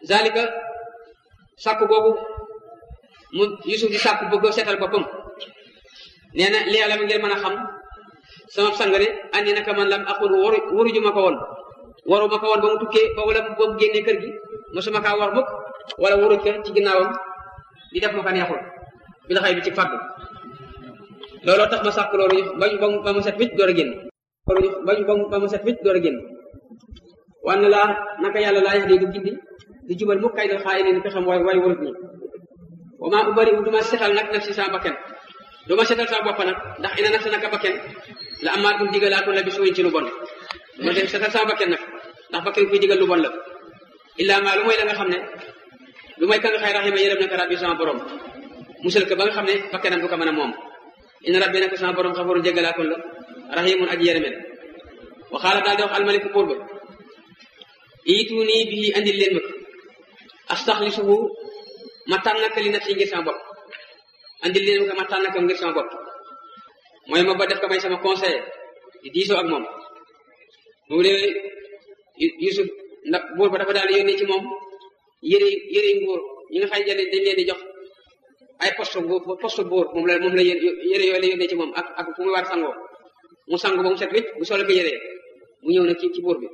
zalika sàkku googu mu Yusuf di sàkku bëgg seetal boppam nee na li yàlla mi ngeen mën a xam sama sangare andi naka man lam aqul waru waruju ma ko woon waru ma ko woon ba mu tukkee ba wala ba mu génnee kër gi mosuma kaa war mukk wala waruj ko ci ginnaawam di def ma ko neexul bi la xëy bi ci fàggu looloo tax ma sàkk loolu bañ ba mu set wicc door a génn loolu bañ ba mu set wicc door a génn wanne laa naka yàlla laa yax di du gindi di jubal mukk kay dal xaay ne ni pexam waay waay warut ñi wa maa ubari u duma setal nag naf si sama bakken duma setal sama bopp nag ndax ina naf si naka bakken la amaat bu digalaatu la bi suuñ ci lu bon duma dem setal sama bakken nag ndax bakken kuy digal lu bon la illaa maa lu mooy la nga xam ne lu may ka nga xay raxima yërëm naka rabbi sama borom musal ko ba nga xam ne bakkenam du ko mën a moom ina rabbi naka sama borom xafaru jéggalaatoon la rahimun aji yërëmel waxaala daal di wax almaliku buur ba iitu nii bii andil leen ma ko astaxlisuhu ma tànn ko li naf si ngir sama bopp andil leen ma ko ma tànn ko ngir sama bopp mooy ma ba def ko may sama conseiller di diisoo ak moom mu ne Yusuf ndax buur ba dafa daal yónnee ci moom yëre yëre nguur ñi nga xam ne dañ leen di jox ay poste bu poste buur moom la moom la yëre yooyu la yónnee ci moom ak ak fu muy war sangoo mu sangu ba mu set wécc bu solo ko yëree mu ñëw nag ci ci buur bi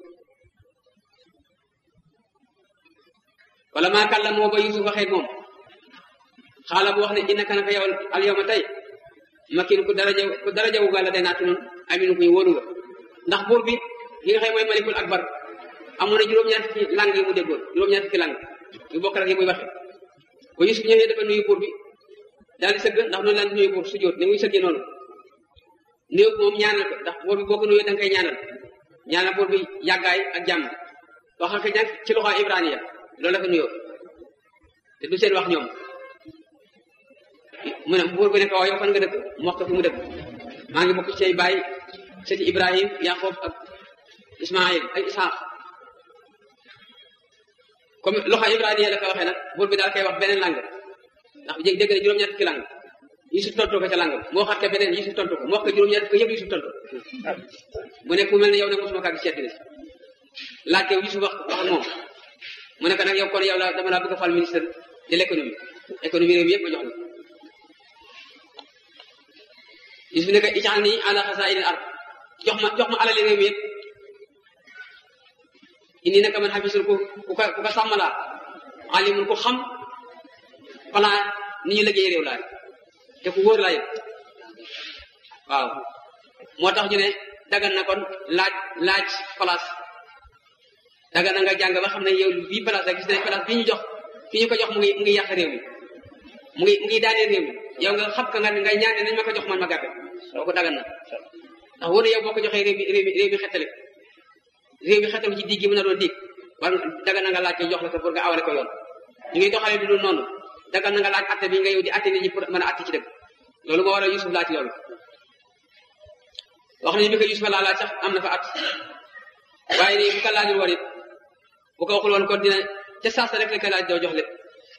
wala maa kàlla moo ba Yusuf waxee moom xaala bu wax ne innaka naka yow al yawma tey makin ku daraja ku daraja wu gàlla day naatu noonu aminu ku ñu wóolu nga ndax buur bi li nga xam mooy malikul akbar amoon na juróom-ñaar fukki lang yi mu déggoon juróom-ñaar fukki lang yu bokk rek yi muy waxe ba Yusuf ñëwee dafa nuyu buur bi daal di sëgg ndax noonu laan nuyu buur su jóot ni muy sëggee noonu nuyu moom ñaanal ko ndax buur bi boo ko nuyoo da nga koy ñaanal ñaanal buur bi yàggaay ak jàmm wax ak nag ci loxo ibraniya loolu la ko nuyoo te du seen wax ñoom mu ne buur bi ne ko waaw yow fan nga dëkk mu wax ko fi mu dëkk maa ngi bokk ci say baay sëti ibrahim yaqoob ak ismail ak isaaq comme loxo ibraniya la ko waxee nag buur bi daal koy wax beneen lang ndax jég dégg na juróom-ñaar fukki lang Yusuf tontu ko ca lang moo xat ko beneen Yusuf tontu ko mu wax ko juróom-ñaar fukki yëpp Yusuf tontu mu ne ku mel ne yow nag mosuma kaa gis seetli laaj ko Yusuf wax wax moom mu ne ko nag yow kon yow la dama laa bëgg a fal ministre de l' économie économie réew mi yëpp ma jox la Yusuf ne ko ijaal nii ala xasaa'inil ard jox ma jox ma alali réew mi yëpp indi naka man xafisul ku ku ko ku ko sàmm laa alimul ku xam plan ni ñu liggéey réew laay te ku wóor laa yëpp waaw moo tax ñu ne dagan na kon laaj laaj place dagan na nga jàng ba xam ne yow bii place la gis nañ place bii ñu jox ki ñu ko jox mu ngi mu ngi yàq réew mi mu ngi mu ngi daaneel réew mi yow nga xam ka nga ngay ñaan ne nañ ma ko jox man ma gàppe soo ko dagan na ndax wóor na yow boo ko joxee réew mi réew mi réew mi xettali réew mi xettalu ci digg gi mën a doon dig war dagan na nga laaj ko jox la ko pour nga awale ko yoon ñu ngi doxalee du dul noonu dagan na nga laaj atte bi nga yow di atte nit ñi pour mën a atte ci dëgg loolu moo waral Yusuf laaj loolu wax nañu bi ko Yusuf laa laaj sax am na fa at waaye nii bu ko laajul woon it bu ko waxul woon kon dina ca saasa rek la ko laaj doo jox lépp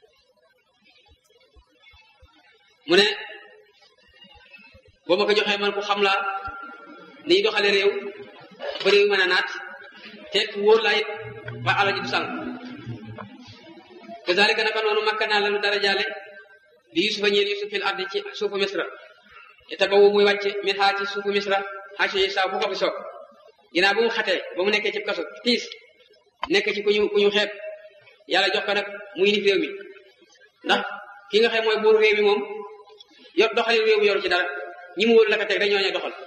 mu ne boo ma ko joxee man ku xam laa ni ñu doxale réew ba réew mën a naat te ku wóor laa it ba alal ji du sànq kazalika naka noonu makka naa lanu dara jaale li yusufa ñeel yusuf fil ardi ci suufu misra te tabawu muy wàcce min xaa ci suufu misra xaa ci saa bu ko fi soog ginnaaw bu mu xatee ba mu nekkee ci kaso tiis nekk ci ku ñu ku ñu xeeb yàlla jox ko nag muy nit réew mi ndax ki nga xam mooy buur réew mi moom yor doxali réew mi yoru ci dara ñi mu wóor la ko teg dañoo ñooy doxal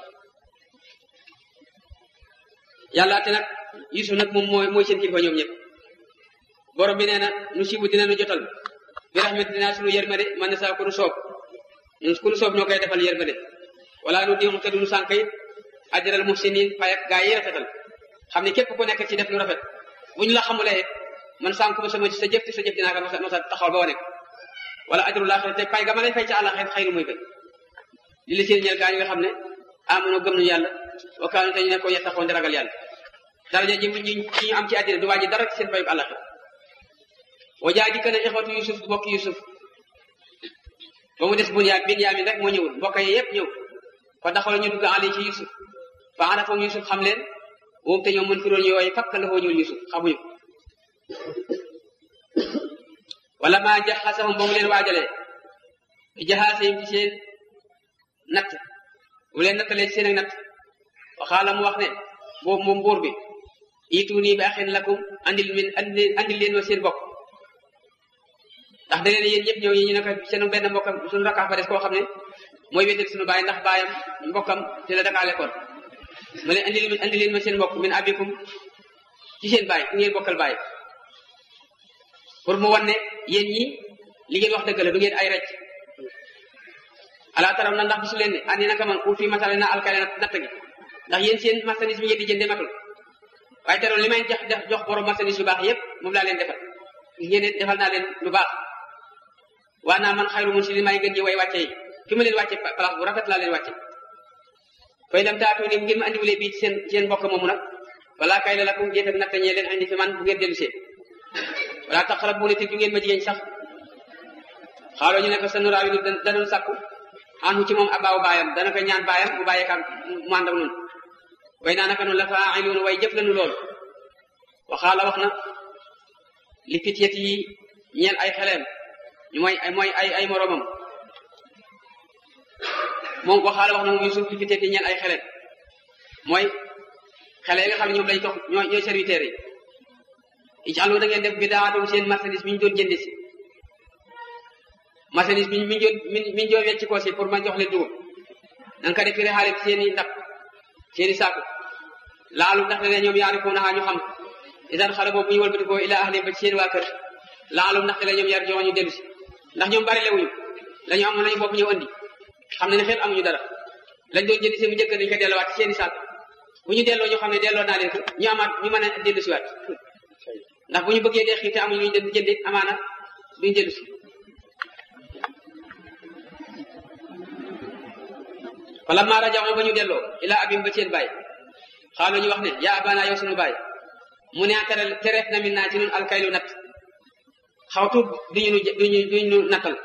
yàlla te nag yusuf nag moom mooy mooy seen kilifa ñoom ñëpp borom bi nee na nu siibu dina nu jotal bi rahmat dinaa sunu yërmande man na saa ku nu soob ñun ku nu soob ñoo koy defal yërmande wala nu diixu te du nu sànq it ajral muhsinin fay ak gaa yi rafetal xam ne képp ku nekk ci def lu rafet bu ñu la xamulee man sànq ma sama sa jëf te sa jëf dinaa ko masa masa taxawal ba wane wala ajrul laaxira te fay ga ma lay fay ci àllaxira xayru muy gën li li seen ñeel gaa yi nga xam ne amono gëm nañu yàlla wa kaanu te ñu ne ko yettaxoon di ragal yàlla daraja ji ñu ñu am ci àddina du wàññi dara ci seen fayu àllaxira wa jaa dikk na ixwatu yusuf mbokk yusuf ba mu des bun yaa bin yaamin rek moo ñëwul mbokk yi yëpp ñëw fa daxala ñu dugg ali ci yusuf fa arafam yusuf xam leen moom te ñoom mën fi doon yooyu fakk la foo ñëwul yusuf xamuñu wala maa jaxasahum ba mu leen waajalee jaxaasehim ci seen natt bu leen nattalee ci seen ak natt waxaala mu wax ne boobu moom buur bi itu nii bi axin lakum andil min andil leen ma seen bokk ndax da leen yéen ñëpp ñëw yi ñu ne ko seen benn mbokkam suñu rakkaa fa des koo xam ne mooy wéetal suñu baay ndax baayam mbokkam ci la dakaa lekkoon ma leen andil andil leen ma seen mbokk min abikum ci seen baay ku ngeen bokkal baay pour mu wan ne yéen ñi li ngeen wax dëgg la du ngeen ay rëcc ala taraw na ndax gisu leen ne andi naka man ku fi masale na alkale natt gi ndax yéen seen marchandise bi ngeen di jënde matul waaye teroon li may jox jox borom marchandise yu baax yépp moom laa leen defal ngeen defal naa leen lu baax waa naa man xayru mun si li may gën ji way wàcce yi fi ma leen wàcce place bu rafet laa leen wàcce koy dem taatu ni ngeen ma andiwulee bii seen seen mbokk moomu nag wala kay la lakum ngeen ak natt ñee leen andi fi man bu ngeen dellu see wala taqrab bu ne te du ngeen ma jigéen sax xaaloo ñu ne ko sanu raawi danoon sàkku anu ci moom abaaw baayam dana ko ñaan baayam bu bàyyee kam mu ànd ak noonu way naa naka noonu la faa'iluun way jëf lañu loolu waxaala wax na li fityat yi ñeel ay xeleem ñu mooy mooy ay ay moromam moom waxaala wax na moom Yusuf li fityat yi ñeel ay xeleem mooy xele yi nga xam ne ñoom lañ tox ñooy ñooy serviteurs yi ij'alu da ngeen def bidaatum seen marchandise bi ñu doon jëndi si marchandise bi mi doon mi ñu doon wecc ko si pour ma jox leen dugub da nga ko def xaale seen i ndab seen i saako laalu ndax ne ñoom yaarifuuna ñu xam idan xale boobu bu ñu wëlbatikoo ila ahli ba ci seen waa kër laalu ndax ne ñoom yar jox ñu dellu si ndax ñoom bari lewuñu la ñu amoon lañu bopp ñëw andi xam ne ne xel amuñu dara lañ doon jëndi si mu njëkk dañ ko delluwaat ci seen i saako bu ñu delloo ñu xam ne delloo naa leen ko ñu amaat ñu mën a dellu si waat ndax bu ñu bëggee dee xiif te amuñu ñu jënd amaana duñ dellu si wala maa rajaxoo ba ñu delloo ila abim ba seen baay xaalu ñu wax ne yaa abana yow sunu baay mu ne tere tereef na min naa ci nun alkaylu natt xawtu duñu nu duñu duñu nu nattal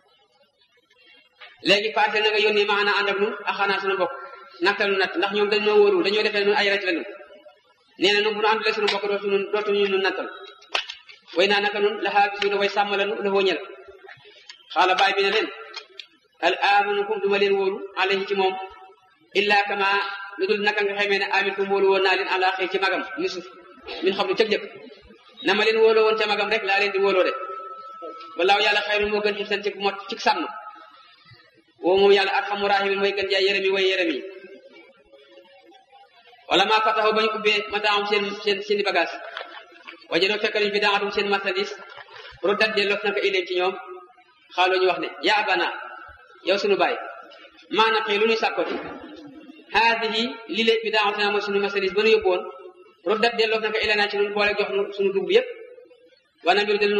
léegi paate na nga yónnee maana ànd ak nun axanaa sunu mbokk nattal nu natt ndax ñoom dañoo wóorul dañoo defee nun ay rek la nun nee na nun bu nu àndulee sunu mbokk dootu nun dootu ñu nu nattal way naa naka nun laxaa bisuuna way sàmm la nu la ñel xaala baay bi ne leen al amanukum duma leen wóolu alayhi ci moom illa kama lu dul naka nga xamee ne amintum wóolu woon naa leen ala xëy ci magam yusuf min xam lu cëg jëkk na ma leen wóoloo woon ca magam rek laa leen di wóoloo de walaaw yàlla xayru moo gën xifsan ci mot ci sàmm woo moom yàlla arxamu rahimin mooy gën jaay yërëmi way yërëmi wala maa fataxu ba ñu ubbee mataam seen seen seeni bagage wajadoo fekk nañu fi daatum seen marchandise roddat delloo naka ileen ci ñoom xaaloo ñu wax ne yaa abana yow sunu baay maana xëy lu ñuy sàkkoti haadihi li lay bi daawatina mooy sunu marchandise ba nu yóbbu woon roddat delloo naka ileen ci ñun boole jox nu sunu dugub yëpp wana mbir danu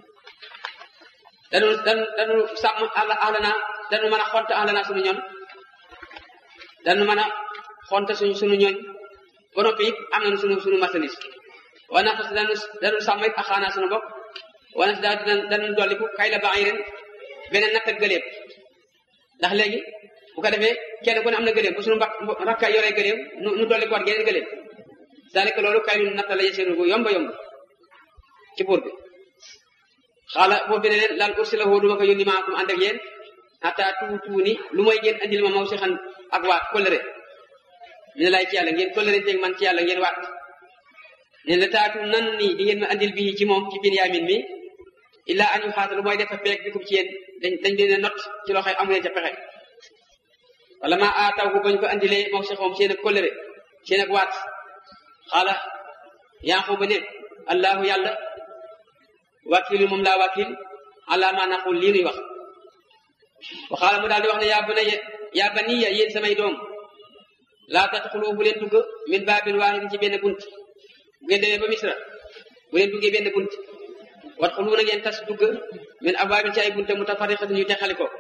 danu danu danu sàmm àll àllana danu mën a xont àllana sunu ñoon danu mën a xont suñu sunu ñooñ ba noppi it am nañu sunu sunu marchandise wana fas danu danu sàmm it axaana sunu bopp wana si daal danu dolliku kay la baax ren beneen natt ak gëléem ndax léegi bu ko defee kenn ku ne am na gëléem bu sunu mbak rakka yoree gëléem nu nu dolli ko waat geneen gëléem c'est-à-dire que loolu kay lu natt la yeseen gu yomba yomb ci buur bi xaala boobu ne leen laal ursi la woo duma ko yónni maakum ànd ak yéen hatta tuutuuni lu mooy ngeen andil ma maw si xan ak waat kóllëre mi ne laay ci yàlla ngeen kóllëre teeg man ci yàlla ngeen waat ne la taatu nan nii di ngeen ma andil bii ci moom ci Binyamin mi illa an yu xaata lu mooy defa peeg bikum ci yéen dañ dañ leen a not ci loxoy amu leen ca pexe wala ma aataw ko bañ ko andilee maw si xoom seen ak kóllëre seen ak waat xaala yaa ba ne allahu yàlla wakilu moom laa wakil ala ma naqul lii nuy wax waxaala mu daal di wax ne yaa baniya yaa baniya yéen samay doom laa tadxulu bu leen dugg min baabin waahidin ci benn bunt bu ngeen demee ba misra bu leen duggee benn bunt wadxulu na ngeen tas dugg min abwaabin ci ay bunte mutafarriqatin yu texali ko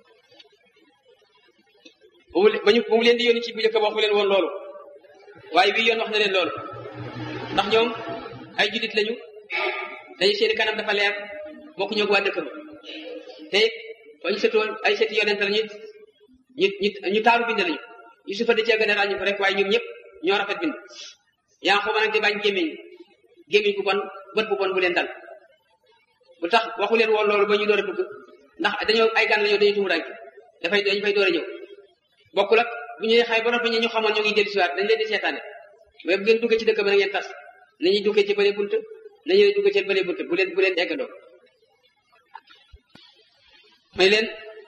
ba ñu ba mu leen di yónni ci bu njëkk waxu leen woon loolu waaye bii yoon wax na leen loolu ndax ñoom ay jullit lañu dañu seeni kanam dafa leer bokku ñoo ko waa dëkk ba te it ba ñu setoo ay seti yonent lañu ñu ñu ñu taaru bind lañu Yusufa da cee gën a ràññu ko rek waaye ñoom ñëpp ñoo rafet bind yaa ngi nag di bañ gémmiñ gémmiñ bu bon bët bu bon bu leen dal lu tax waxu leen woon loolu ba ñu door a dugg ndax dañoo ay gan la ñëw dañuy tumuraanke dafay dañ fay door a ñëw bokkul ak bu ñuy xay ba noppi ñu xamoon ñu ngi dellu siwaat dañ leen di seetaane mais bu ngeen duggee ci dëkk ba na ngeen tas nañuy duggee ci bëre bunt nañu leen duggee ci bëre bunt bu leen bu leen eggandoo may leen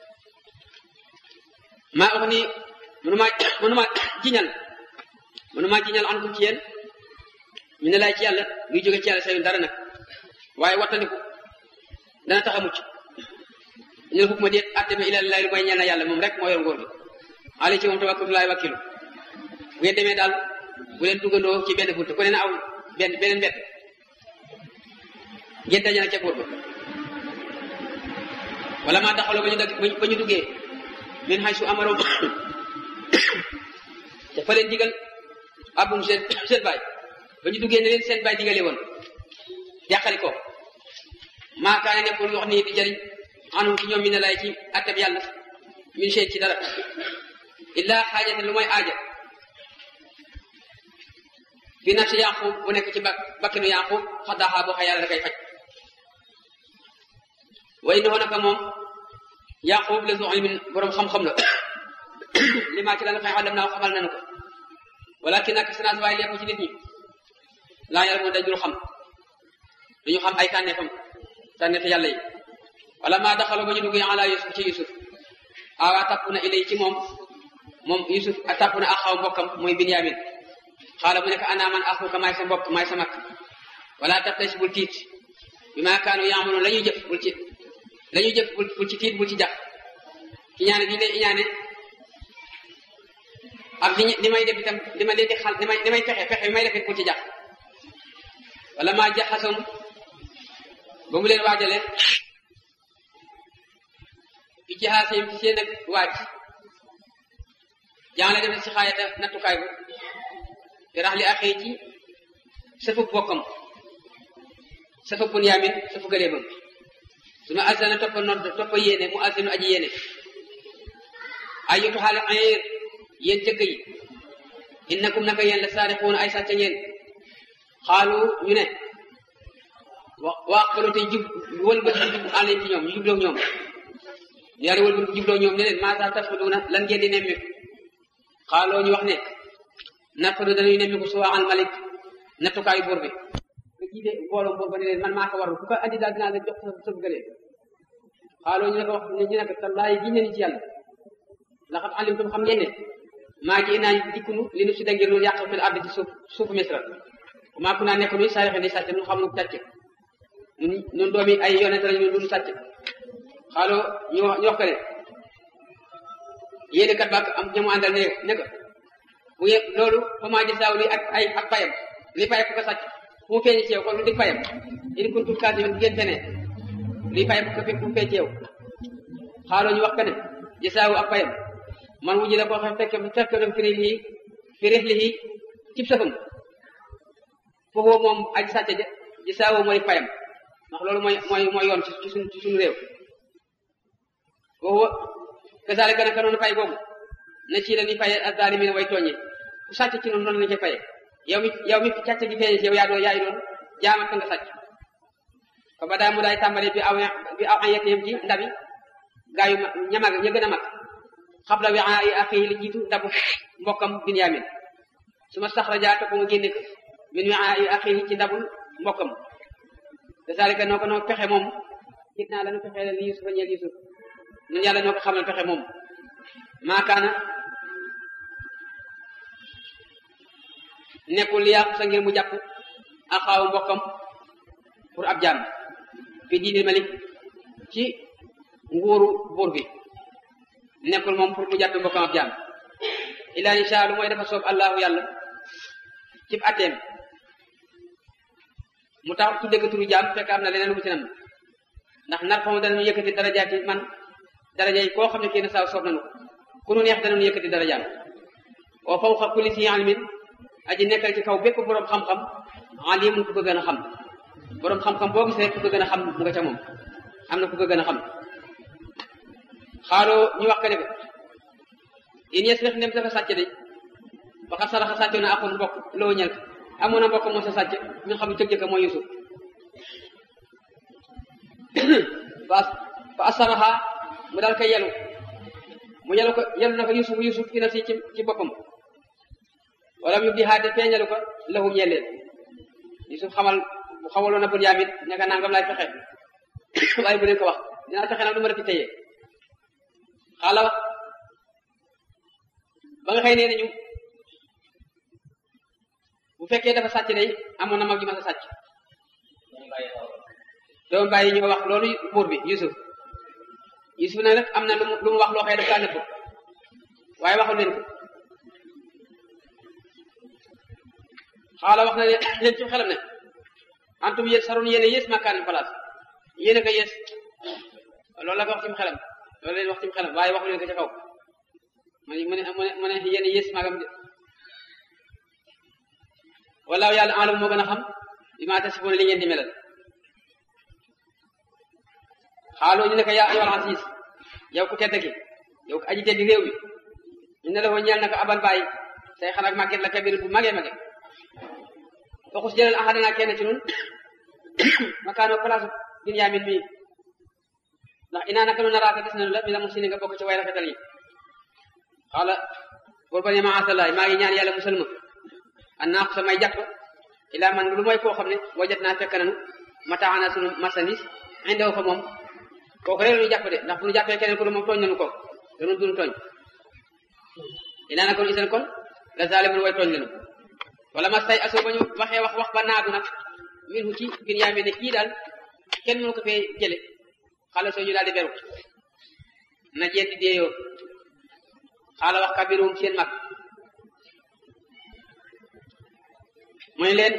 maa wax ni mënumaa mënumaa jiñal mënumaa jiñal an ko ci yéen ñu ne laay ci yàlla luy jóge ci yàlla sayun dara nag waaye wattandiku dana tax a mucc ñu ne ma déet atte bi ilal laay lu mooy ñeel na yàlla moom rek moo yor ngóor gi ali ci moom tawakkul laay wakkilu bu ngeen demee daal bu leen duggandoo ci benn bunt ku ne na aw benn beneen mbett ngeen daje nag ca góor ba wala maa daxaloo ba ñu dagg ba ñu duggee min xay su amaroom te fa leen digal abum seen seen baay ba ñu duggee ne leen seen baay digale woon jàqali ko maakaane nekkul wax nii di jëriñ anum ci ñoom mi ne lay ci attab yàlla min seen ci dara illa xaajate lu mooy aaja fi nafsi yaqub bu nekk ci bak bakkinu yaqub xaddaxaa boo xa yàlla da koy faj way innahu naka moom yaqub la zu ilmin borom xam-xam la li maa ci la nga fay àllam naa xamal nañu ko walakin ak sanaas waaye lekku ci nit ñi laa yàlla moom dajul xam duñu xam ay tànneefam tànneefi yàlla yi wala maa daxaloo ba ñu duggee ala yusuf ci yusuf awa tapp na ilay ci moom moom yusuf a tapp na axaw mbokkam mooy binyamin xaala mu nekk ana man axuka maay sa mbokk maay sa mag wala tabtas bul tiit bi maa kaanu yaamaloon la ñuy jëf bul ci la ñuy jëf bul ci tiit bul ci jax ki ñaane di lay iñaane ak li li may def itam li ma leen di xal li may li may fexe fexe bi may def it bul ci jax wala maa jaxasoon ba mu leen waajale fi ci xaaseem ci seen ak waaj jàngale def si xaayata nattukaay ba te rax li axee ci safu bokkam safa bunyaamin safu gëleebam su ma azana toppa nodd toppa yéene mu azinu aji yéene ay yotu xaale ayir yéen jëkk yi innakum naka yéen la saarixuuna ay sàcc ngeen xaalu ñu ne wa waa xalu te jub wëlbët jub àlleen ci ñoom ñu jubloo ñoom yàlla wëlbët jubloo ñoom ne leen maasa tafxuduuna lan ngeen di nemmiku xaaloo ñu wax ne nafadu dañuy nemmiku suwaaxal malik nattukaayu buur bi nga jiite mbooloo buur ba ne leen man maa ko warlu ku ko andi daal dinaa leen jox sa sa gëlee xaaloo ñu ne ko wax ñu ne ko tallaayi giñ nañu ci yàlla laxat alimtum xam ngeen ne maa ji naa dikkunu li nu si da ngir nu yàq fil ardi ci suuf suufu misra maa ku naa nekk nuy saarixi ni sàcc nu xam nu sàcc nun nun doomi ay yonente lañu nun sàcc xaaloo ñu wax ñu wax ko ne yéene kat baak am ñamu àndal ne ne ko bu ngeen loolu fa maa jësaaw li ak ay ak payam li payam ku ko sàcc fu mu feeñ ci yow kon lu di payam in kuntum kaasibiin ngeen feneen li payam ku fu mu feeñ ci yow xaaloo ñu wax ko ne jësaawu ak payam man wujji la koo xam fekk fekk dem fi lii fi rixlihi cib safam foofu moom aji sàcc ja jësaawu mooy payam ndax loolu mooy mooy mooy yoon ci suñ ci suñu réew foofu kasaalika naka noonu fay boobu na ci la ni faye azaalimiina way tooñi ku sàcc ci noonu noonu lañu koy faye yow mi yow mi càcc gi feeñ ci yow yaa doon yaay doon jaamat ka nga sàcc fa ba daa mu daay tàmbali bi aw bi aw ayetiyam ci ndabi gaa yu ñamag ña gën a mag xabla wi ay axihi li jiitu ndabu mbokkam binyamin su ma saxra jaa topp mu génne ko min wi ay axihi ci ndabul mbokkam kasaalika noo ko noo pexe moom gis naa lanu pexe li Yusufa ñeel Yusuf ñun yàlla ñoo ko xamal pexe moom maakaana nekkul li yàqu sa ngir mu jàpp ak xaaw mbokkam pour ab jaam fi diinil malik ci nguuru buur bi nekkul moom pour mu jàpp mbokkam ab jaam illaa insha lu mooy dafa soob allahu yàlla cib atteem mu tax tudde ko turu jaam fekk am na leneen lu mu ci nam ndax nar fa mu danañu yëkkati darajaati man daraja yi koo xam ne kenn saa soob nañu ko ku nu neex danañu yëkkati darajaam wa fawqa kulli si ilmin aji nekkal ci kaw bépp boroom xam-xam alimun ku ko gën a xam boroom xam-xam boo gis rek ku ko gën a xam mu nga ca moom am na ku ko gën a xam xaaloo ñu wax ko ne ko in yes rek ndem dafa sàcc de waxat saraxa sàccoon na akoon mbokk loo ñel amoon na mbokk moo sa sàcc ñu xam ne cëg jëkka mooy Yusuf fa fa asaraha mu daal koy yelu mu yelu ko yelu na ko yusuf yusuf fi nafsi ci ci boppam wala mu di haade feeñalu ko lahu ñeleen yusuf xamal bu xamaloon na Bunyamin ne ko nangam laay fexe waaye bu leen ko wax dinaa fexe nag lu ma la fi téye xaala ba nga xëy nee nañu bu fekkee dafa sàcc day amoon na mag ji ma sa sàcc doom bàyyi ñoo wax loolu buur bi Yusuf Yusuf nag nag am na lu mu lu mu wax loo xëy daf kaa nëbb waaye waxul leen ko xaala wax na leen ci xelam ne antum yéen saroon yéen a yées makkaan place yéen a ko yées loolu la ko wax ci xelam loolu leen wax ci xelam waaye waxul leen ko ca kaw mu ne mu ne mu ne yéen a yées magam de wallaahu yàlla alam moo gën a xam bi maa tasifoon li ngeen di melal xaaloo ñu ne ko yaa ayyuhal aziz yow ku tedd ki yow ku aji tedd réew mi ñu ne la ko ñeel na ko abal bàyyi say xanak màgget la kabir bu magee mage foxus jëlal ahadana kenn ci nun makaano place Binyamin mii ndax inaa naka nu naraaka gis nañu la mi la mu sini nga bokk ci way rafetal yi xaala bor ba ne maasalaay maa ngi ñaan yàlla musal ma an naa ko samay jàpp ilaa man lu mooy koo xam ne wajat naa fekk nanu mataana sunu marchandise indew fa moom kooku rek ñu jàpp de ndax bu ñu jàppee keneen ku du moom tooñ nañu ko danu duñu tooñ inaa naka nu isan kon la zalimun way tooñ lenu wala ma say aso ba ñu waxee wax wax ba naadu nag min hu ci Binyamin ne kii daal kenn mënu ko fee jële xale soo ñu daal di beru na jeet di deeyoo xaala wax kabirum seen mag mooy leen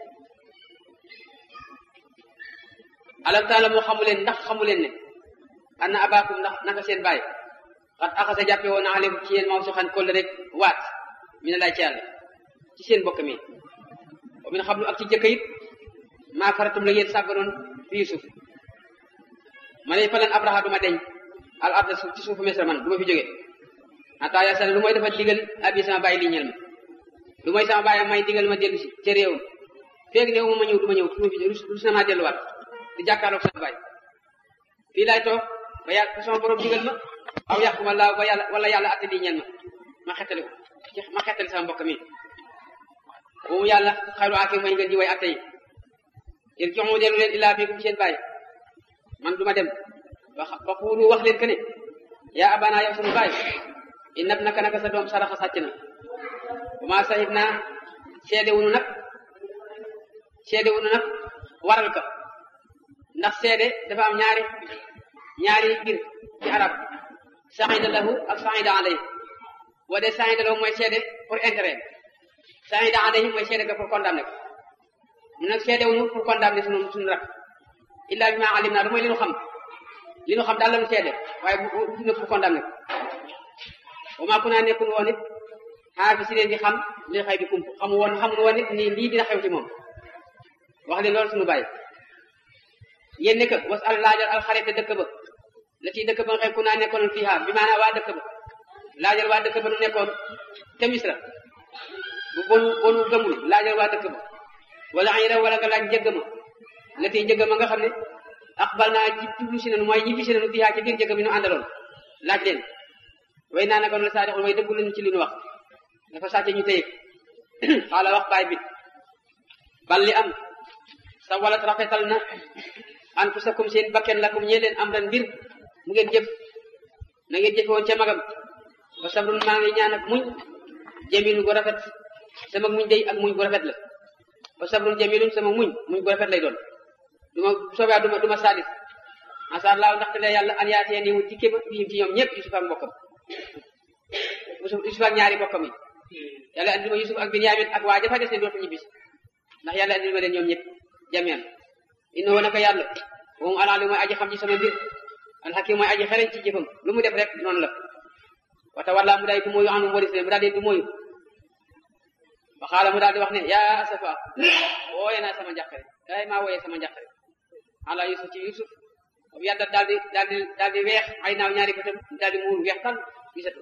alam taala moo xamu leen ndax xamu leen ne anna abaakum ndax naka seen baay xat axasa jàppe woon na aleykum ci yéen maw si xan kolle rek waat mi ne laay ci yàlla ci seen bokk mi wa min xam lu ak ci jëkk it maa faratum la yéen sàgganoon fi Yusuf ma ne falan abraha duma deñ al arda suuf ci suufu Misra man du ma fi jóge ata yasana lu mooy dafa digal abi sama bàyyi li ñel ma lu mooy sama bàyyi may digal ma dellu si ca réewam feeg néew ma ma ñëw du ma ñëw du ma fi rus na maa delluwaat di jàkkaarloog sama bàyyi fii laay toog ba yàlla sama borom digal ma aw yàquma laa ba yàlla wala yàlla atte lii ñel ma ma xettali ko ma xettali sama mbokk mi boobu yàlla xayru aake mooy ngeen di way atte yi yéen joxu dellu leen illaa biikum seen bàyyi man duma dem wax ba xuulu wax leen que ne yaa abana yow sunu bàyyi inab naka naka sa doom saraxa sàcc na bu ma sahib naa seede wunu nag seede wunu nag waral ka ndax seede dafa am ñaari ñaari mbir ci arab sahida lahu ak sahida alayhi boo dee sahida lahu mooy seede pour intérêt sahida alayhi mooy seede ka pour condamner ko mu nag seede wuñu pour condamner sunu sunu rak illa bi ma alim naa du mooy li nu xam li nu xam daal la nu seede waaye bu bu bu pour condamner ko wa maa kunaa nekkul woon it xaar fi si leen di xam li xëy bi kump xamu woon xamul woon it nii lii dina xew ci moom wax leen loolu suñu bàyyi yéen nekk was al laajal al xarit dëkk ba la ciy dëkk ba nga xëy ku naa nekkoon fii bi maanaam waa dëkk ba laajal waa dëkk ba nu nekkoon te misra bu bonu bonu gëmul laajal waa dëkk ba wala ay rew wala nga laaj njëgg ma la ciy njëgg ma nga xam ne aqbal naa ji jublu si nanu mooy ñibbi si nanu fii ci biir njëgg mi nu àndaloon laaj leen way naa naka noonu saa dexul way dëggu lañu ci li nu wax dafa sàcce ñu téye xaala wax baay bi bal li am sa walat rafetal na anfusakum seen bakken lakum ñee leen am ren mbir mu ngeen jëf na ngeen jëfe woon ca magam wa sabrun maa ngi ñaan ak muñ jamilun gu rafet sama muñ day ak muñ gu rafet la wa sabrun jamilun sama muñ muñ gu rafet lay doon duma soobee duma duma sadis asar laaw ndaxte la yàlla an yaatee ni mu dikke ma bihim ci ñoom ñëpp Yusuf ak mbokkam Yusuf ak ñaari mbokkam yi yàlla andi ma Yusuf ak Binyamin ak waa jafa des ne dootu ñibbisi ndax yàlla andi ma leen ñoom ñëpp jamian innahu naka yàlla moom alaali mooy aji xam ci sama mbir alxakim mooy aji xereñ ci jëfam lu mu def rek noonu la wata walla mu daal du mooyu anu waris mu daal di du mooyu wa xaala mu daal di wax ne yaa asafa wooye naa sama njàqare ay maa wooyee sama njàqare ala Yusuf ci Yusuf bu yàdda daal di daal di daal di weex ay naaw ñaari bëtam daal di muur weex tal gisatu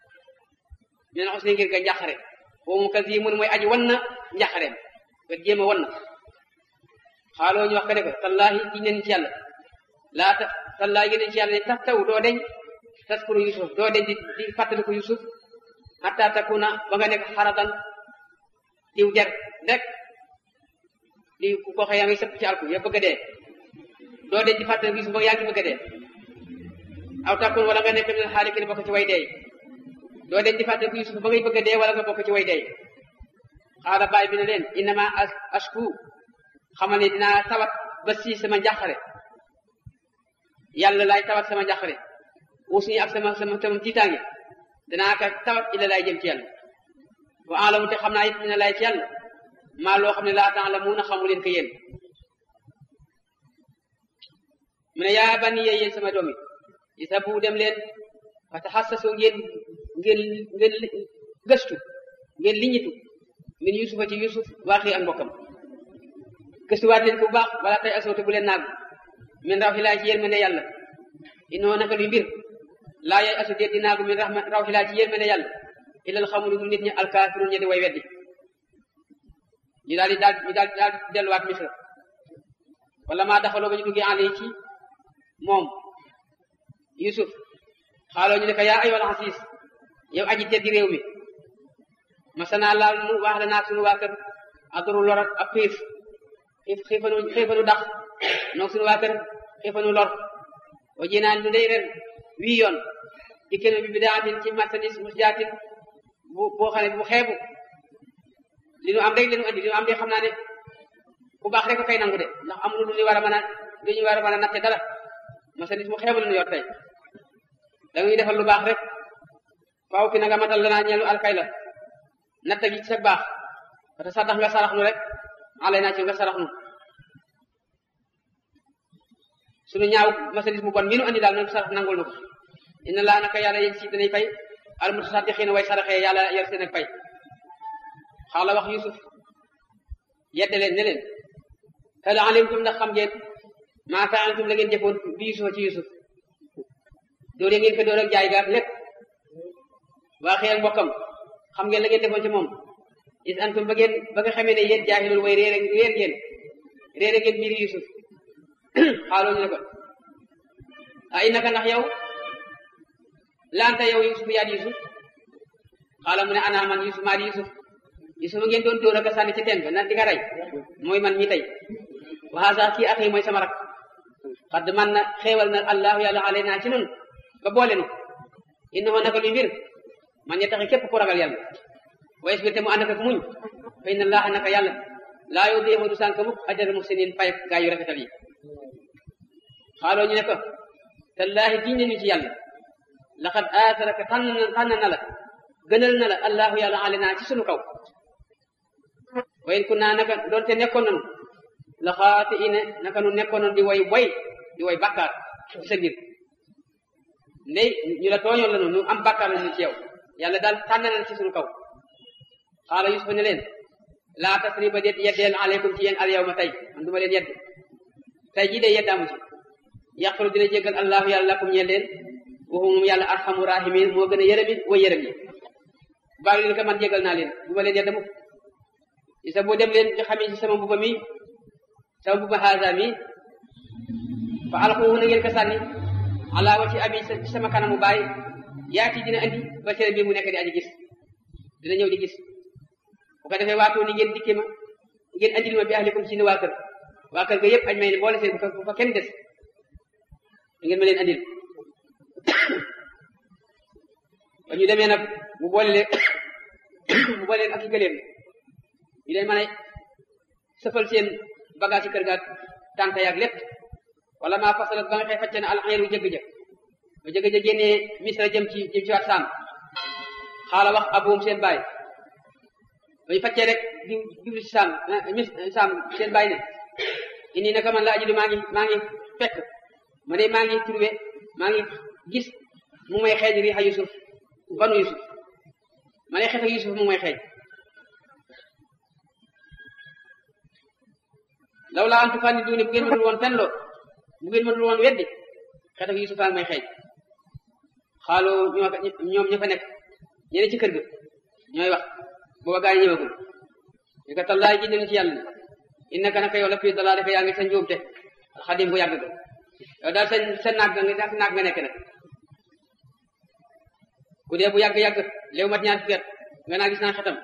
ñu ne xos ne ngir ga njàqare boobu mu kas yi mun mooy aji wan na njàqareem nga jéem a wan na xaaloo ñu wax ka ne ko tallaahi ci nen ci yàlla laata tallaay gën ci yàlla ne tax taw doo deñ taskuru yusuf doo deñ di di fàttaliku yusuf hatta takuna ba nga nekk xaradan diw jar rek di ku ko xëy yaa ngi sëpp ci alku ya bëgg a dee doo deñ di fàttaliku yusuf ba yaa ngi bëgg a dee aw takun wala nga nekk min xaalikin bokk ci way dee doo deñ di fàttaliku yusuf ba ngay bëgg a dee wala nga bokk ci way dee xaala baay bi ne leen innama ashku xamal ne dinaa tawat ba si sama njàqare yàlla laay tawat sama njàqare uus ni ak sama sama sama tiitaange danaa ka tawat illa laay jëm ci yàlla wa alamu te xam naa it dina laay ci yàlla maa loo xam ne laa temps la mun a xamu leen ko yéen mu ne yaa bani yee yéen sama doom yi isa bu dem leen fa taxassasu ngeen ngeen ngeen gëstu ngeen liñitu min yusufa ci yusuf waaxi ak mbokkam gëstuwaat leen ko bu baax wala tey asoote bu leen naagu min raw xilaa ci yërmande yàlla inoo naka luy mbir laa yay asu déet di naagu min raw xilaa ci yërmande yàlla ilal xamul du nit ñi alkaafirun ñi di way weddi ñu daal di daal ñu daal daal di delluwaat misra wala maa daxaloo ba ñu duggee àll yi ci moom yusuf xaaloo ñu ne ko yaa ayyuhal asiis yow aji teddi réew mi masana laal nu wax la naag sunu waa kër aduru lorat ak xiif xiif xiifanu xiifanu dax noog sunu waa kër xiifanu lor o jinaan du ndey ren wii yoon di kenn bi bidaatin ci marchandise mus jaatin bu boo xam ne bu xeebu li nu am rek li nu andi li nu am de xam naa ne ku baax rek kay nangu de ndax amul lu ñu war a mën a lu ñu war a mën a natte dara marchandise mu xeebu la nu yor tey da ngay defal lu baax rek faaw ki na nga matal lanaa ñeelu alkay la natta gi ci sa baax parce que sax ndax nga sarax nu rek alay naa ci nga sarax nu suñu ñaaw marchandise mu bon mi nu andi daal noonu sarax nangul nu ko inna laa naka yàlla yéen si danay fay al mutasaddiqiina way saraxee yàlla yor seen ak fay xaala wax yusuf yedde leen ne leen hal alimtum ndax xam ngeen maa fa'altum la ngeen jëfoon bi yusufa ci yusuf doole ngeen ko door ak jaay gaak lépp waa xëy ak mbokkam xam ngeen la ngeen defoon ci moom is antum ba ngeen ba nga xamee ne yéen jaahilul way réer réer ngeen réere ngeen mbiri yusuf xaaloo ñu ne ko a innaka ndax yow laanta yow yusuf yaa di yusuf xaala mu ne ana man yusuf maa di yusuf yusuf ngeen doon dóor ak sànni ci teen ba na di nga rey mooy man mi tey wa haza kii axi mooy sama rak xadd man na xeewal na allahu yàlla alay naa ci nun ba boole nu innahu naka luy mbir man ñe taxi képp ku ragal yàlla wa isbir te mu ànd ak muñ fa inna allaha naka yàlla laa yoo déema du sànk mukk ajal muhsinin pay gaa yu rafetal yi xaaloo ñu ne ko tallaahi giñ nañu ci yàlla laqad aataraka tànn na tànn na la gënal na la allahu yàlla ale naa ci sunu kaw wa in kunna naka doonte nekkoon nanu la xaati ine naka nu nekkoon nanu di way boy di way bàkkaar ci sa ngir ndey ñu la tooñoon la nu nu am bàkkaar la ñu ci yow yàlla daal tànn na ci sunu kaw xaala yusufa ne leen laa tasriba déet yeddeel aleykum ci yéen al yawma tey man duma leen yedd tey jii de yeddaamu ci yàqalu dina jéggal allahu yàlla lakum ñeel leen waxu moom yàlla arxamu rahimin moo gën a yërëmin way yërëm yi baal leen ko man jéggal naa leen duma leen yedd mukk isa boo dem leen nga xamee ci sama mbuba mi sama mbuba haasa mi fa alxuhu na ngeen ko sànni ala wa ci abi ci sama kanamu baay yaati dina andi ba seen bi mu nekk di aji gis dina ñëw di gis bu ko defee waatoo ni ngeen dikkee ma ngeen andil ma bi ahlikum ci ne waa kër waa kër ga yëpp añ may ne boole seen bu fa kenn des ngeen ma leen andil ba ñu demee nag mu boole leen mu boole leen ak i gëléem ñu leen mën a sëfal seen bagage ci kër ga tànta yaag lépp wala maa fasalat ba nga xëy facce na alxeeru jëgg ja ba jëgg ja génnee misra jëm ci jëm ci waat saam xaala wax abuum seen baay bañu faccee rek di jubli si saam mis saam seen baay ne indi naka man la ajidu maa ngi maa ngi fekk ma ne maa ngi trouvé maa ngi gis mu may xeeñ riixa yusuf banu yusuf ma ne xeetu yusuf mu may xeeñ law laa antu fànni duuni bu ngeen mënul woon fenloo bu ngeen mënul woon weddi xeetu yusuf a ngi may xeeñ xaaloo ñoom ña fa nekk ñene ci kër ga ñooy wax booba gaa yi ñëwagul ñu ko tallaay ji nañu ci yàlla ne innaka naka yow la fii dalaa defe yaa ngi sa njuumte alxadim bu yàgg ga yow daal sa sa naag nga naag nga nekk nag ku dee bu yàgg yàgg léew mat ñaar fukki at nga naa gis naa xetam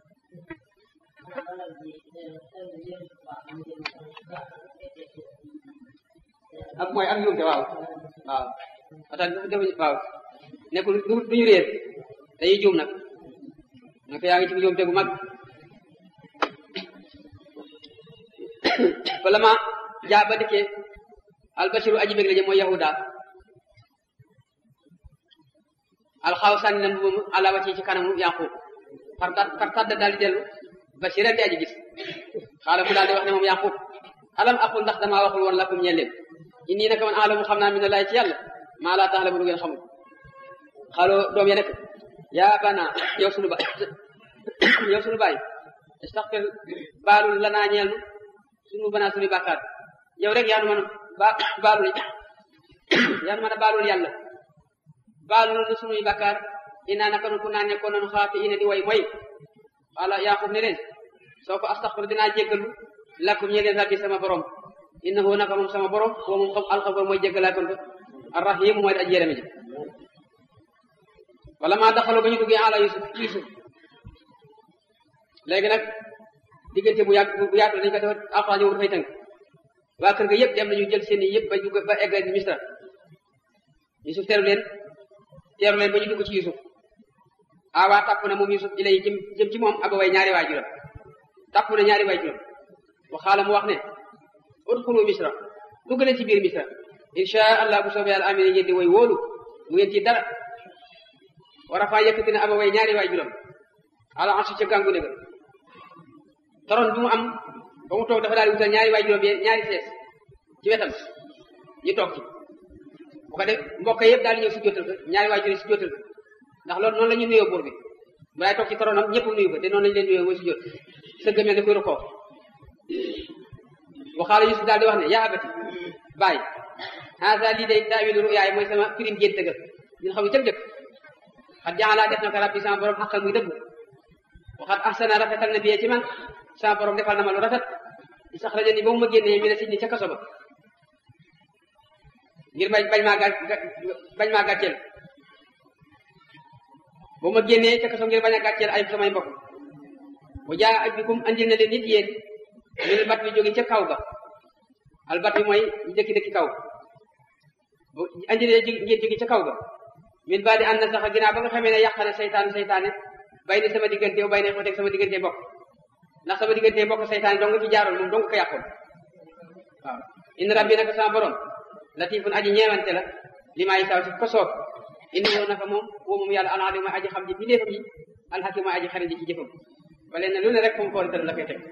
ak mooy ak njuumte waaw waaw ata def waaw nekkul du duñu réer dañuy juum nag naka yaa ngi ci njuumte bu mag bala ma jaa ba dikkee albashiru aji bég la jë mooy yahuda alxaaw sànni na mbubu ala wacci ci kanamu yaqub far far tàdda daal di dellu bashiran di aji gis xaala mu daal di wax ne moom yaqub alam aqul ndax damaa waxul woon lakum ñeel leen inni naka man alamu xam naa min laay ci yàlla maa laa tax la mu du ngeen xamul xaaloo doom ya nekk yaa bana yow sunu baay yow sunu baay istaxfir baalul lanaa ñeel nu sunu banaa sunu bàkkaar yow rek yaa nu mën a ba baalul yaa nu mën a baalul yàlla baalul nu sunuy bàkkaar inaa naka nu ku naa nekkoon nanu xaati ina di way moy wala yaqub ne leen soo ko astaxfir dinaa jéggalu lakum ñeel leen rabbi sama borom innahu naka moom sama borom boo moom xam alxafur mooy jéggalaa kon ko arrahim mooy aji yërëme ji wala maa daxaloo ba ñu duggee ala yusuf yusuf léegi nag diggante bu yàgg bu yaatu dañu ko def alxuraan ñëw dafay tënk waa kër ga yëpp dem nañu jël seen i yëpp ba dugg ba egg misra yusuf teeru leen teeru leen ba ñu dugg ci yusuf awaa tàpp na moom yusuf ilay jëm jëm ci moom aba way ñaari waay juram tàpp na ñaari waay juram waxaala mu wax ne udxulu misra dugg leen ci biir misra insha allah bu soobee yàlla amee ngeen di way wóolu mu ngeen ci dara war a faa yëkkati na aba way ñaari waay juram ala ansi ca gàngu dëgg toron bi mu am ba mu toog dafa daal di wutal ñaari waay juróom bi ñaari sees ci wetam ñu toog ci bu ko def mbokk yëpp daal di ñëw si jotal ko ñaari waay juróom si jotal ko ndax loolu noonu la ñu nuyoo buur bi bu laay toog ci toronam ñëpp nuyu ko te noonu lañu leen nuyoo mooy si jot sëgg mel ne koy rukoo waxaala Yusuf daal di wax ne yaa abati baay haasa lii day taawilu ruyaay mooy sama firim gént ga ñun xam ne tëb dëkk xat jaxalaa def na ko rabbi sama borom xaqal muy dëgg waxat ahsana rafetal na biyee ci man sama borom defal na ma lu rafet di sax rajo ni ba mu ma génnee mi ne si ni ca kaso ba ngir bañ bañ maa gà bañ maa gàcceel ba ma génnee ca kaso ngir bañ a gàcceel ay samay mbokk bu jaa ak bikum andil na leen nit yéen ñu ne bat bi jóge ca kaw ga al bat bi mooy dëkki dëkki kaw bu andi leen ngeen jóge ca kaw ga min ba di ànd na sax ginnaaw ba nga xamee ne yàqane seytaane seytaane bay ni sama diggante bay ne ko teg sama diggante bokk ndax sama diggante bokk seytaane dong ci jaaroon moom dong ko yàqoon waaw in rabbi naka sama borom latifun aji ñeewante la li maa yi saw ci ko soob indi yow naka moom woo moom yàlla aladi mooy aji xam ji bindeefam yi alxakim mooy aji xarit ji ci jëfam wala ne lu ne rek fu mu ko tëral la koy teg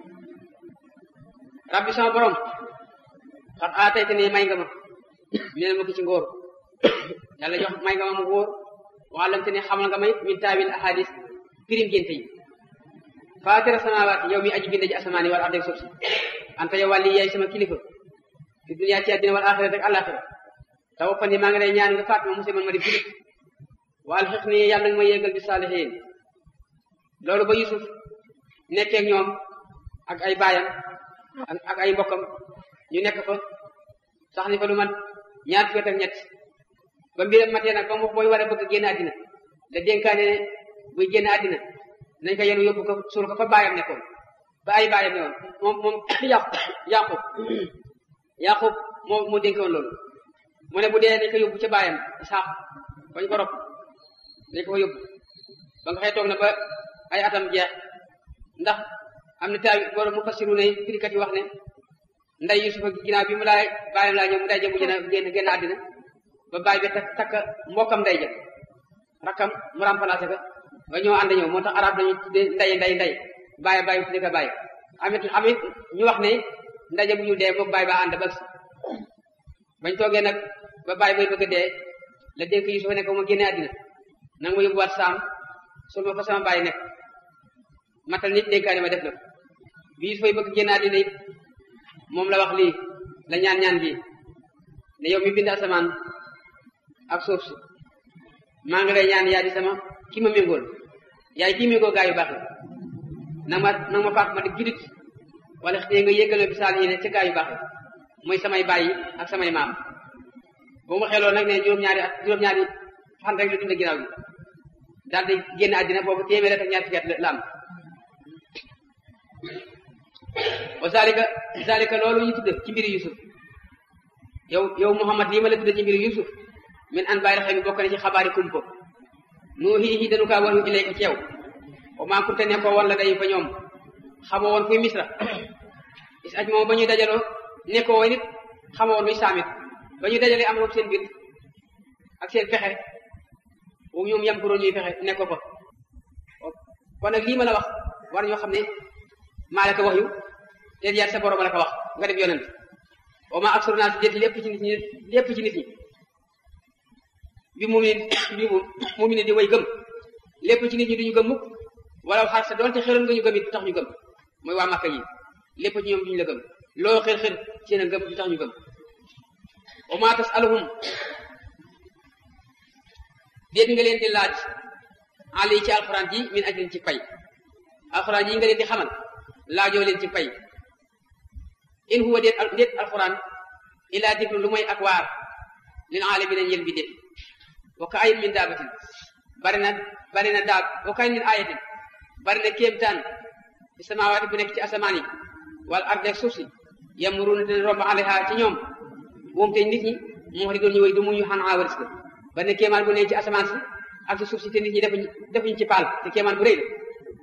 rabbi sama borom xat aatayte ne may nga ma minel ma ki ci ngóor yàlla jox may nga ma mu góor waxalamte ne xamal nga may min taawil ahadis firim génte yi faatira samawaati yow mi aji bind ji asamaani wal ardi suuf si anta yow wàlli yaay sama kilifa fi dunya ci àddina wal axira rek àlaxira tawaffani maa ngi lay ñaan nga faat ma musliman ma di julit wa alxiqni yàlla nga ma yéegal bi saalihiin loolu ba Yusuf nekkee ñoom ak ay baayam ak ay mbokkam ñu nekk fa sax ni fa lu man ñaar fukki at ak ñett ba mbiram matee nag ba mu booy war a bëgg génn àddina la dénkaane ne buy génn àddina nañ ko yenu yóbbu ko suul ko fa baayam nekkoon ba ay baayam ne woon moom moom yàqub yàqub yàqub moo moo dénk woon loolu mu ne bu dee nañ ko yóbbu ca baayam Isaaq bañ ko rob dañ ko fa yóbbu ba nga xëy toog na ba ay atam jeex ndax am na taawi borom mu fasiru ne firikat yi wax ne nday Yusufa ginnaaw bi mu laay baayam laa ñëw mu nday ja mujj na génn génn àddina ba baay bi takk takk mbokkam nday ja rakkam mu remplacé ko ba ñoo ànd ñëw moo tax arab dañu tuddee nday nday nday baay baay tuddee ko baay amit amit ñu wax ne nday ja bu ñu dee moom baay ba ànd ba bañ toogee nag ba baay bay bëgg a dee la dénk Yusufa ne ko ma génne àddina nanga ma yóbbuwaat saam sul ma fa sama baay nekk matal nit dénkaane ma def na bi Yusufa yi bëgg génn àddina it moom la wax lii la ñaan ñaan gi ne yow mi bind asamaan ak suuf si maa ngi lay ñaan yaa di sama ki ma méngool yaay kii méngoo gaa yu baax yi nag ma nag ma faat ma di julit wala xëy nga yéggaloo bi saal yi ne ca gaa yu baax yi mooy samay baay yi ak samay maam bu mu xeloon nag ne juróom-ñaari at juróom-ñaari fan rek la dund ginnaaw gi daal di génn àddina boobu téeméer ak ñaar fukki at la am wa zalika zalika loolu ñu tudde ci mbiri yusuf yow yow muhammad lii ma la tudde ci mbiri yusuf min an bàyyi xel bi bokk na ci xabaari kumpo nuuhiihi dañu kaa wax yu ilayka ci yow wa maa kunte ne ko woon la day fa ñoom xamoo woon kuy misra is aj moom ba ñuy dajaloo nekkoo woon nit xamoo woon luy saamit ba ñuy dajalee amoon seen biir ak seen pexe bu ñoom yam ko ñuy fexe nekkoo fa kon nag lii ma la wax war ñoo xam ne maa la ko wax yu te yaat sa borom la ko wax nga def yonent wa maa aksaru naas déet lépp ci nit ñi lépp ci nit ñi bi mu ne bi mu mu ne di way gëm lépp ci nit ñi duñu gëm mukk wala xar sa doonte xeroon nga ñu gëm it du tax ñu gëm mooy waa Makka yi lépp ci ñoom duñu la gëm loo xër xër seen a gëm du tax ñu gëm wa maa tasaluhum déet nga leen di laaj àll yi ci alxuraan ji min ajrin ci pay alxuraan ji nga leen di xamal laajoo leen ci pay in huwa déet déet alxuraan illaa dikru lu mooy ak waar lil aalamiina yéen bi déet wa ka ayin min daabatin bari na bari na daab wa ka ayin min ayatin bari na kéemtaan ci samaawaati bu nekk ci asamaan yi wala ard ak suuf si yamuruuna dina romb alayha ci ñoom moom te nit ñi moo di doon ñu way du muñu xan awaris ko bari na kéemaan bu nekk ci asamaan si ak ci suuf si te nit ñi defuñ defuñ ci paal te kéemaan bu rëy la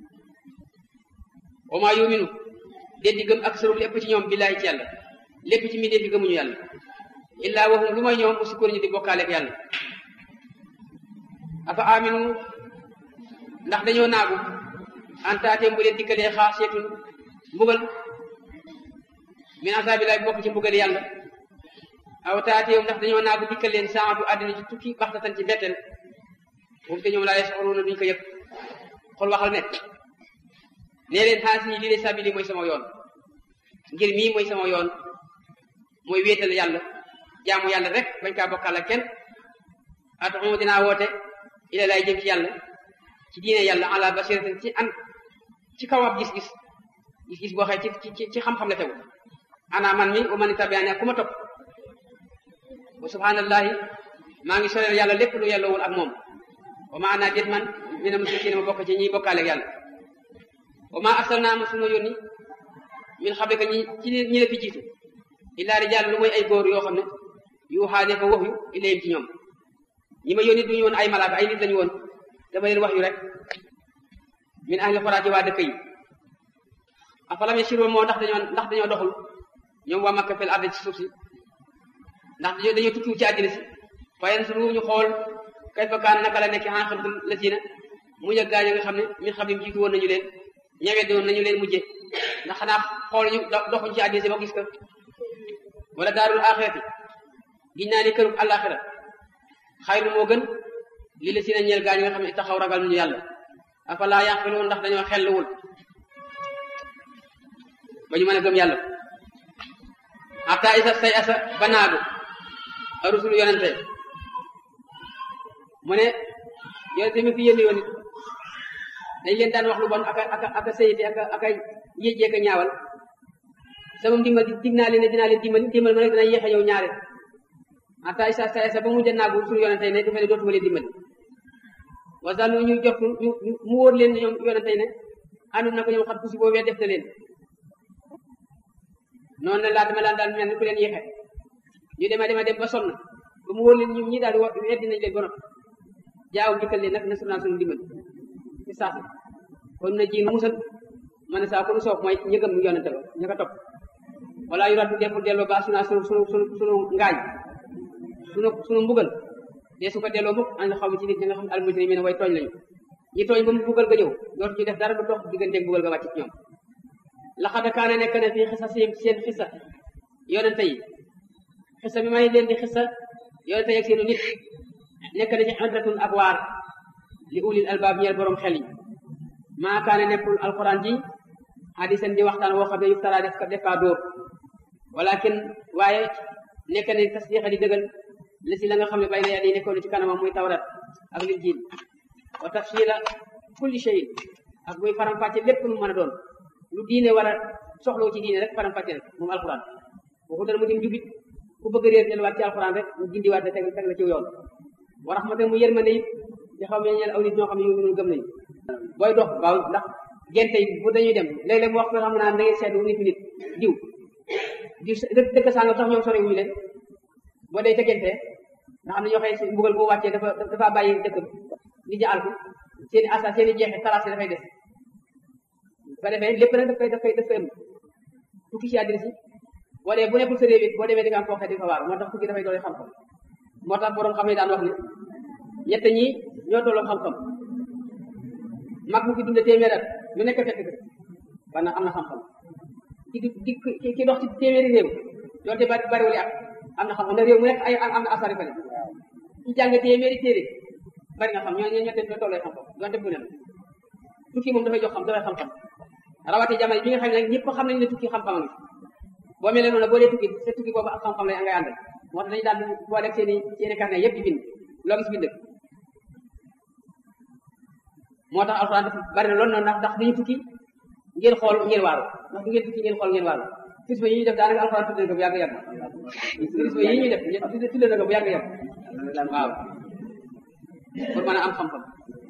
wa maa yuminu déet di gëm ak sërul lépp ci ñoom billaahi ci yàlla lépp ci mi déet di gëmuñu yàlla illaa waxum lu may ñoom aussi ko ñu di bokkaale ak yàlla afa aminu ndax dañoo naagu antaateem bu leen dikkalee xaasiyatun mbugal min asaabilaay bokk ci mbugal yàlla aw taateem ndax dañoo naagu dikkal leen saatu àddina ci tukki baxtatan ci mbetteel moom te ñoom laa yas'uruuna duñ ko yëg xol waxal ne nee leen xaasi yi lii de sabili mooy sama yoon ngir mii mooy sama yoon mooy wéetal yàlla jaamu yàlla rek bañ kaa bokkal ak kenn ataxuma dinaa woote ila lay jëm ci yàlla ci diine yàlla ala basiratin ci an ci kaw ab gis-gis gis-gis boo xëy ci ci ci xam-xam la tegu ana man mi wa man tabiani ak ku ma topp wa subhanallahi maa ngi soreel yàlla lépp lu yelloowul ak moom wa ma ana déet man mina musrikiina ma bokk ci ñiy bokkaale ak yàlla wa ma arsalnaa ma sunu yónni min xablika ñi ci ñi la fi jiitu illaa rijaal lu mooy ay góor yoo xam ne yu xaane ko wax yu ilayhim ci ñoom ñi ma yónni duñu woon ay malaaka ay nit lañu woon dama leen wax yu rek min ahli xoraat yi waa dëkk yi afalam yasiru moo ndax dañoo ndax dañoo doxul ñoom waa Makka fil ardi ci suuf si ndax dañoo dañoo tukkiwu ci àddina si fayen suru ñu xool kayfa kaan naka la nekk xanqatul lasiina mu yëg gaañ nga xam ne min xam ne jiitu woon nañu leen ñawee doon nañu leen mujje ndax xanaa xool ñu doxuñ ci àddina si ba gis ko wala daarul axirati giñ naa ni kërub àllaaxira xayru moo gën lii la si na ñeel gaañ nga xam ne taxaw ragal ñu yàlla afalaa yaqiluun ndax dañoo xelluwul ba ñu mën a gëm yàlla hatta isa say asa banaagu arusul yonente mu ne yonente mi fi yénni yoon it dañ leen daan wax lu bon aka aka aka sayiti aka aka yéjjee ka ñaawal sama ndimbal dig naa leen ne dinaa leen dimbali dimbal ma nag dina yéex a yow ñaare hatta isa say asa ba mu jannaagu rusul yonente ne dafa ne dootuma leen dimbali wasannu ñu jot ñu mu wóor leen ñoom yonente ne àndul na ko ñoom xat ku si boobee def na leen noonu la laa dama daan daal mel ni ku leen yéexe ñu dema dema dem ba sonn ba mu wóor leen ñoom ñi daal di weddi nañ leen ba noppi jaaw dikkal leen nag na sunaa sunu dimbal ci saasi kon na ji nu musal ma ne saa ko nu soob mooy ña gëm yonente ba ña ko topp wala yu raddu deful delloo ba sunaa sunu sunu sunu sunu ngaañ sunu sunu mbugal dee su ko delloo mukk ànd xaw ci nit ñi nga xam ne almujrimiin way tooñ lañu ñi tooñ ba mu bugal ga ñëw dootu ñu def dara du dox digganteeg bugal ga wàcc ci ñoom laxad kaana nekk na fii xisa si seen xisa yonente yi xisa bi may leen di xisa yonente yi ak seenu nit nekk na ci xadratun ak waar li ulil albaab ñeel borom xel yi maa kaane nekkul alquran ji hadisan di waxtaan woo xam ne yuftara def def kaa dóor walakin waaye nekk na tasdiqa di dëggal la si la nga xam ne bay na yàlla yi nekkoon ci kanamam muy tawrat ak lil jiil wa tafsila kulli shay ak muy faram-fàcce lépp lu mën a doon lu diine war a soxloo ci diine rek faram-fàcce rek moom alquran waxu dana mu dim jubit ku bëgg réer delluwaat ci alxuraan rek mu gindiwaat teg teg la ci yoon wa rahmatan mu yërmande it di xaw ma ñeel aw nit ñoo xam ne ñu gëm nañu booy dox waaw ndax gente yi bu dañuy dem léeg-léeg mu wax ko xam naa da ngeen seetlu nit nit diw diw dëkk dëkk sàngam sax ñoom sori wuñu leen boo dee tegente nga xam ne ñoo xëy mbugal boo wàccee dafa dafa bàyyi dëkk bi nit ñi alku seen i asa seen i jeexe tracé dafay des bu ko defee lépp nag daf koy daf koy daf koy ëmb tukki ci àddina si boo dee bu nekkul sa réew it boo demee di nga am koo xee di fa waar moo tax tukki dafay doole xam-xam moo tax borom xam ne daan wax ne ñett ñi ñoo tolloo xam-xam mag mu fi dund téeméer at lu nekk fekk ko kon nag am na xam-xam ki di ki ki dox ci téeméeri réew doonte bari bariwul at am na xam-xam na réew mu nekk ay am na asari fale ki jàng téeméeri téere bari na xam ñoo ñoo ñette ñoo tollee xam-xam doonte bu ne tukki moom dafay jox xam dafay xam-xam rawati jamono bi nga xam ne nag ñëpp xam nañ ne tukki xam-xam a ngi boo mel ne noonu boo dee tukki sa tukki boobu ak xam-xam lay ngay àndal moo tax dañu daal boo def seen i seen i carnet yëpp di bind loo gis bind moo tax alxuraan dafa bari na loolu noonu ndax ndax duñu tukki ngeen xool ngeen waaru ndax du ngeen tukki ngeen xool ngeen waaru fisma yi ñuy def daanaka alxuraan tudd na ko bu yàgg yàgg fisma yi ñuy def tudd na ko bu yàgg yàgg waaw pour mën a am xam-xam